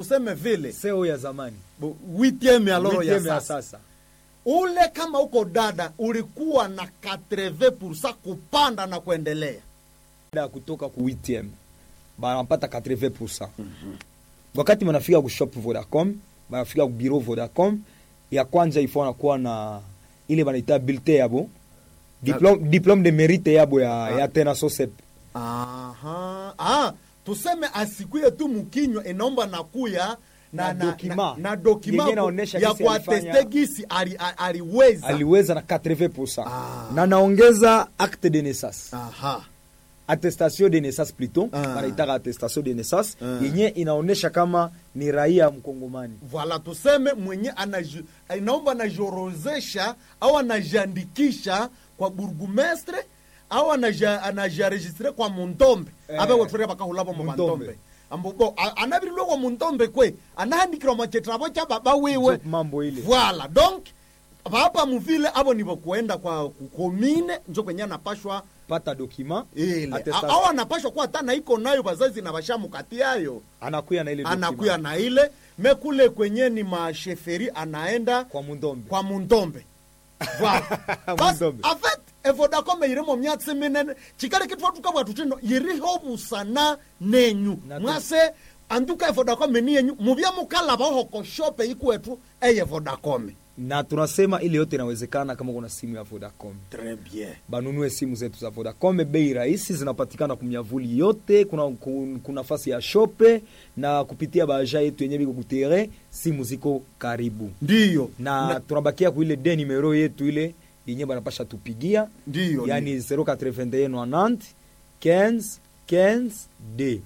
tuseme vile seo ya zamani bu- witieme aloro ya Witieme ya sasa sasa ule kama uko dada ulikuwa na 80 kupanda na kuendelea baada ya kutoka ku 8 banapata 80 wakati banafika ku shop vodacom banafika ku bureau vodacom ya kwanza ifo anakuwa na ile banaita bilte yabo diplome, diplome de mérite yabo ya, ya tena sosep Aha. Ah, tuseme asikuye tu mukinywa inaomba nakuya na, Na na, dokima. na, na dokima Yenye ku- inaonesha ya gisi kuateste alifanya- gisi ali- a- aliweza aliweza na 80 Ah. na naongeza acte de naissance Aha. attestation de naissance plutôt Ah. banaitaka attestation de naissance Ah. yenye inaonesha kama ni raia mkongomani Voilà, tuseme mwenye anaji- inaomba anajiorozesha au anajiandikisha kwa burgumestre au anaja- anajiaregistre kwa mundombe Eh. abe wetwere bakahulabo mu Mundombe. mandombe ambobo anabirilwe kwa mundombe kwe anahandikirwa machetrabo cha baba wiwe Njo mambo ile. voilà donc bapa muvile abo nibo kuenda kwa kukomine njo kwenye anapashwa pata dokima ile attestation. au anapashwa kuwa hata na iko nayo bazazi na bashamukati yayo anakuya na ile dokima. anakuya na ile mekule kwenye ni masheferi anaenda kwa mundombe kwa mundombe Voilà. Basi, Mundombe. en fait evodacom irimo myatsi minene chikale kitwa tukabwa tutino yiriho busana nenyu Na tu- mwase anduka evodacom ni yenyu mubya mukalaba hoko shope ikwetu eye vodacom na tunasema ile yote inawezekana kama kuna simu ya vodacom très bien banunue simu zetu za vodacom bei rahisi zinapatikana kumyavuli yote kuna, kuna, kuna nafasi ya shope na kupitia baja yetu yenye biko kutere simu ziko karibu ndiyo na, tunabakia kuile de numero yetu ile yenye banapasha tupigia ndiyo yani 081 15 15 d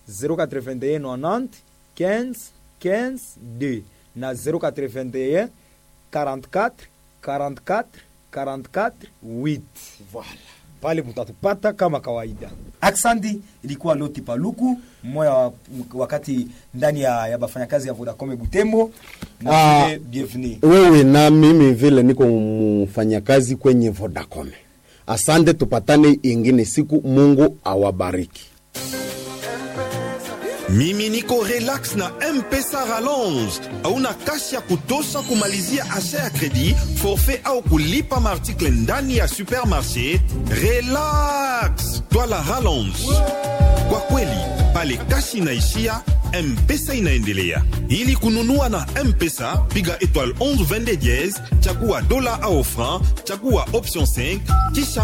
081 15 15 d na 081 44 44 44 8 voilà pale mutatupata kama kawaida aksandi ilikuwa loti paluku mmoja wa, wakati ndani ya, ya bafanyakazi ya vodacom butembo na Ah. vile bienvenue wewe na mimi vile niko mfanyakazi kwenye Vodacom. Asante, tupatane ingine siku. Mungu awabariki. mimi niko relax na mpesa rallonge hauna kasi ya kutosha kumalizia asha ya kredi forfait au kulipa maartikle ndani ya supermarché relax twala rallonge kwa kweli pale kasi inaishia mpesa inaendelea ili kununua na mpesa piga étoile 11 22 diez chagua dola au franc chagua option 5 kisha